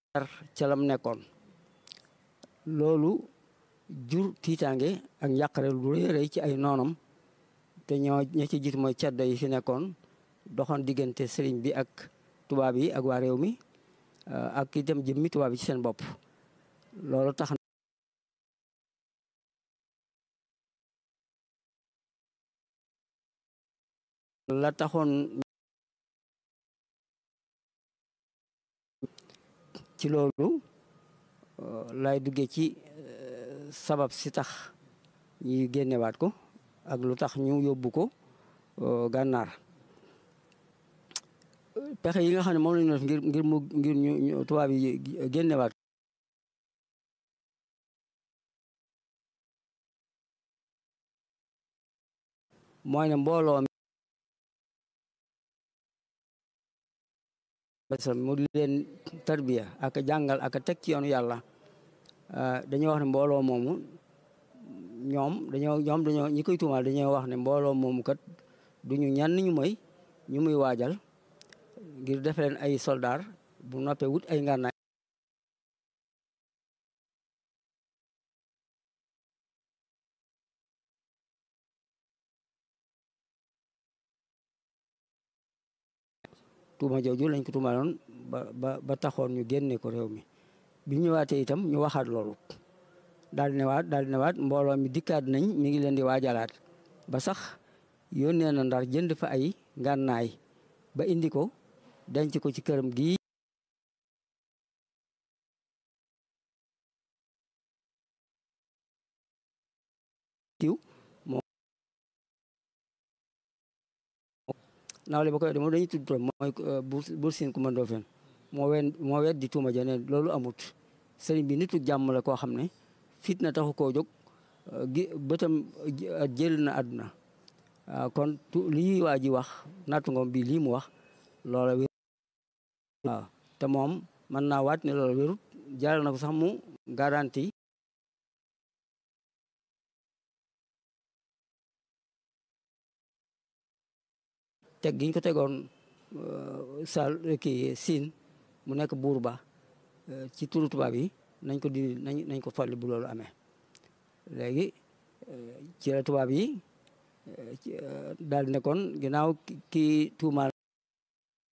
ca lam nekkoon loolu jur tiitaange ak njàqare lu rëy rëy ci ay noonam te ñoo ña ci jiitu mooy ceddo yi fi nekkoon doxoon diggante sëriñ bi ak tubaab yi ak waa réew mi ak itam jëmmi tubaab yi ci seen bopp loolu tax la taxoon ci loolu lay duggee ci sabab si tax ñuy génnewaat ko ak lu tax ñu yóbbu ko gànnaar pexe yi nga xam ne moom lañu def ngir ngir mu ngir ñu tubaab yi génnewaat mooy ne mbooloo mu di leen tarbiya ak jàngal ak teg ci yoonu yàlla dañoo wax ne mbooloo moomu ñoom dañoo ñoom dañoo ñi koy tuumaal dañoo wax ne mbooloo moomu kat duñu ñan ñu mooy ñu muy waajal ngir def leen ay soldaar bu noppee wut ay ngànnaay tuuma jooju lañ ko tuumaaloon ba ba ba taxoon ñu génne ko réew mi bi ñu ñëwaatee itam ñu waxaat loolu daal di newaat daal di newaat mbooloo mi dikkaat nañ mi ngi leen di waajalaat ba sax yónnee na ndar jënd fa ay ngànnaay ba indi ko denc ko ci këram gii kiw moo nawle ba koy moom dañuy tudd turam mooy Buur Siin Kumba Ndoofeen moo wen moo wet di tuuma jane loolu amut sëriñ bi nitu jàmm la koo xam ne fitna taxu koo jóg gi bëtam jël na àdduna kon lii waa ji wax nattu ngoom bi lii mu wax loola wér waaw te moom mën naa waat ne loola wérut jaral na ko sax mu garanti teg gi ñu ko tegoon sal kii siin mu nekk buur ba ci turu tubaab yi nañ ko di nañ nañ ko folli bu loolu amee léegi ci la tubaab yi daal di nekkoon ginnaaw kii tuumaal